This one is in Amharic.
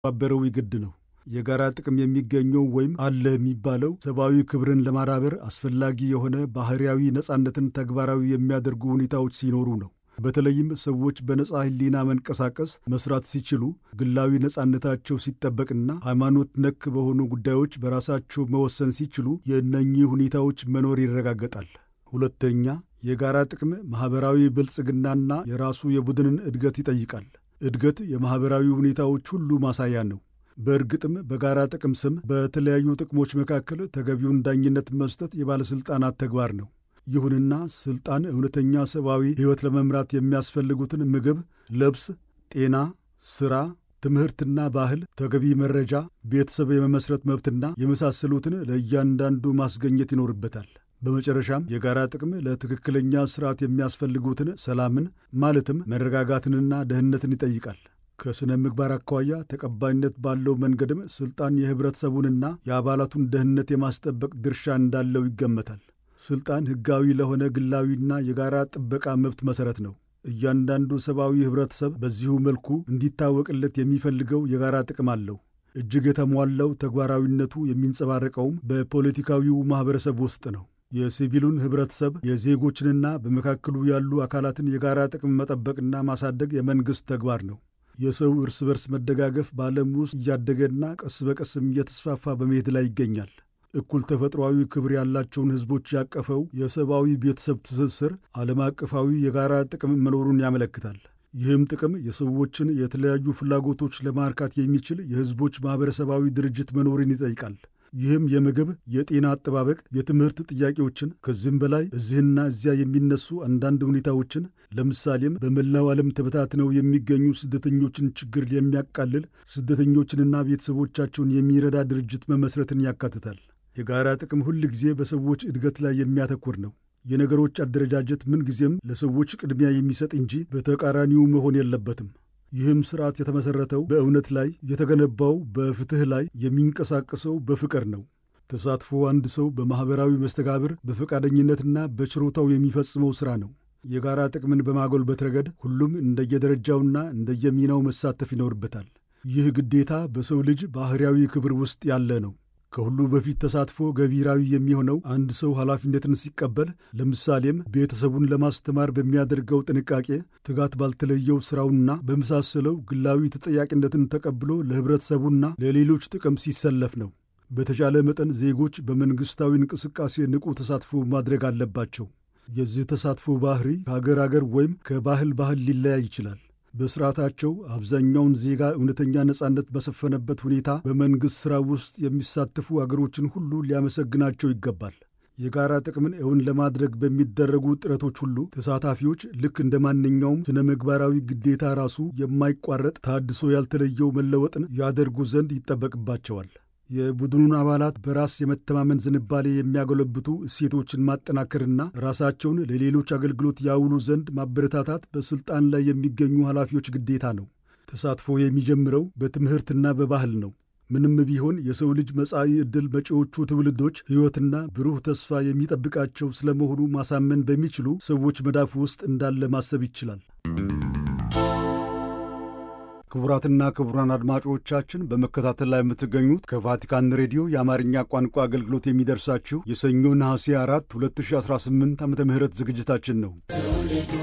ባበረው ይግድ ነው። የጋራ ጥቅም የሚገኘው ወይም አለ የሚባለው ሰብአዊ ክብርን ለማዳበር አስፈላጊ የሆነ ባህርያዊ ነጻነትን ተግባራዊ የሚያደርጉ ሁኔታዎች ሲኖሩ ነው። በተለይም ሰዎች በነጻ ሕሊና መንቀሳቀስ መስራት ሲችሉ፣ ግላዊ ነጻነታቸው ሲጠበቅና ሃይማኖት ነክ በሆኑ ጉዳዮች በራሳቸው መወሰን ሲችሉ የእነኚህ ሁኔታዎች መኖር ይረጋገጣል። ሁለተኛ፣ የጋራ ጥቅም ማኅበራዊ ብልጽግናና የራሱ የቡድንን እድገት ይጠይቃል። እድገት የማኅበራዊ ሁኔታዎች ሁሉ ማሳያ ነው። በእርግጥም በጋራ ጥቅም ስም በተለያዩ ጥቅሞች መካከል ተገቢውን ዳኝነት መስጠት የባለሥልጣናት ተግባር ነው። ይሁንና ሥልጣን እውነተኛ ሰብአዊ ሕይወት ለመምራት የሚያስፈልጉትን ምግብ፣ ልብስ፣ ጤና፣ ሥራ፣ ትምህርትና ባህል፣ ተገቢ መረጃ፣ ቤተሰብ የመመስረት መብትና የመሳሰሉትን ለእያንዳንዱ ማስገኘት ይኖርበታል። በመጨረሻም የጋራ ጥቅም ለትክክለኛ ሥርዓት የሚያስፈልጉትን ሰላምን ማለትም መረጋጋትንና ደህንነትን ይጠይቃል። ከሥነ ምግባር አኳያ ተቀባይነት ባለው መንገድም ሥልጣን የኅብረተሰቡንና የአባላቱን ደህንነት የማስጠበቅ ድርሻ እንዳለው ይገመታል። ሥልጣን ሕጋዊ ለሆነ ግላዊና የጋራ ጥበቃ መብት መሠረት ነው። እያንዳንዱ ሰብአዊ ኅብረተሰብ በዚሁ መልኩ እንዲታወቅለት የሚፈልገው የጋራ ጥቅም አለው። እጅግ የተሟላው ተግባራዊነቱ የሚንጸባረቀውም በፖለቲካዊው ማኅበረሰብ ውስጥ ነው። የሲቪሉን ኅብረተሰብ የዜጎችንና በመካከሉ ያሉ አካላትን የጋራ ጥቅም መጠበቅና ማሳደግ የመንግሥት ተግባር ነው። የሰው እርስ በርስ መደጋገፍ በዓለም ውስጥ እያደገና ቀስ በቀስም እየተስፋፋ በመሄድ ላይ ይገኛል። እኩል ተፈጥሯዊ ክብር ያላቸውን ሕዝቦች ያቀፈው የሰብአዊ ቤተሰብ ትስስር ዓለም አቀፋዊ የጋራ ጥቅም መኖሩን ያመለክታል። ይህም ጥቅም የሰዎችን የተለያዩ ፍላጎቶች ለማርካት የሚችል የሕዝቦች ማኅበረሰባዊ ድርጅት መኖርን ይጠይቃል። ይህም የምግብ፣ የጤና አጠባበቅ፣ የትምህርት ጥያቄዎችን ከዚህም በላይ እዚህና እዚያ የሚነሱ አንዳንድ ሁኔታዎችን ለምሳሌም በመላው ዓለም ተበታትነው የሚገኙ ስደተኞችን ችግር የሚያቃልል ስደተኞችንና ቤተሰቦቻቸውን የሚረዳ ድርጅት መመስረትን ያካትታል። የጋራ ጥቅም ሁል ጊዜ በሰዎች እድገት ላይ የሚያተኩር ነው። የነገሮች አደረጃጀት ምንጊዜም ለሰዎች ቅድሚያ የሚሰጥ እንጂ በተቃራኒው መሆን የለበትም። ይህም ስርዓት የተመሠረተው በእውነት ላይ የተገነባው በፍትሕ ላይ የሚንቀሳቀሰው በፍቅር ነው። ተሳትፎ አንድ ሰው በማኅበራዊ መስተጋብር በፈቃደኝነትና በችሮታው የሚፈጽመው ሥራ ነው። የጋራ ጥቅምን በማጎልበት ረገድ ሁሉም እንደየደረጃውና እንደየሚናው መሳተፍ ይኖርበታል። ይህ ግዴታ በሰው ልጅ ባሕርያዊ ክብር ውስጥ ያለ ነው። ከሁሉ በፊት ተሳትፎ ገቢራዊ የሚሆነው አንድ ሰው ኃላፊነትን ሲቀበል፣ ለምሳሌም ቤተሰቡን ለማስተማር በሚያደርገው ጥንቃቄ፣ ትጋት ባልተለየው ሥራውና በመሳሰለው ግላዊ ተጠያቂነትን ተቀብሎ ለኅብረተሰቡና ለሌሎች ጥቅም ሲሰለፍ ነው። በተቻለ መጠን ዜጎች በመንግሥታዊ እንቅስቃሴ ንቁ ተሳትፎ ማድረግ አለባቸው። የዚህ ተሳትፎ ባህሪ ከአገር አገር ወይም ከባህል ባህል ሊለያይ ይችላል። በስርዓታቸው አብዛኛውን ዜጋ እውነተኛ ነጻነት በሰፈነበት ሁኔታ በመንግሥት ሥራ ውስጥ የሚሳተፉ አገሮችን ሁሉ ሊያመሰግናቸው ይገባል። የጋራ ጥቅምን እውን ለማድረግ በሚደረጉ ጥረቶች ሁሉ ተሳታፊዎች ልክ እንደ ማንኛውም ስነ ምግባራዊ ግዴታ ራሱ የማይቋረጥ ታድሶ ያልተለየው መለወጥን ያደርጉ ዘንድ ይጠበቅባቸዋል። የቡድኑን አባላት በራስ የመተማመን ዝንባሌ የሚያጎለብቱ እሴቶችን ማጠናከርና ራሳቸውን ለሌሎች አገልግሎት ያውሉ ዘንድ ማበረታታት በሥልጣን ላይ የሚገኙ ኃላፊዎች ግዴታ ነው። ተሳትፎ የሚጀምረው በትምህርትና በባህል ነው። ምንም ቢሆን የሰው ልጅ መጻኢ ዕድል መጪዎቹ ትውልዶች ሕይወትና ብሩህ ተስፋ የሚጠብቃቸው ስለመሆኑ ማሳመን በሚችሉ ሰዎች መዳፍ ውስጥ እንዳለ ማሰብ ይችላል። ክቡራትና ክቡራን አድማጮቻችን በመከታተል ላይ የምትገኙት ከቫቲካን ሬዲዮ የአማርኛ ቋንቋ አገልግሎት የሚደርሳችሁ የሰኞ ነሐሴ 4 2018 ዓ ም ዝግጅታችን ነው።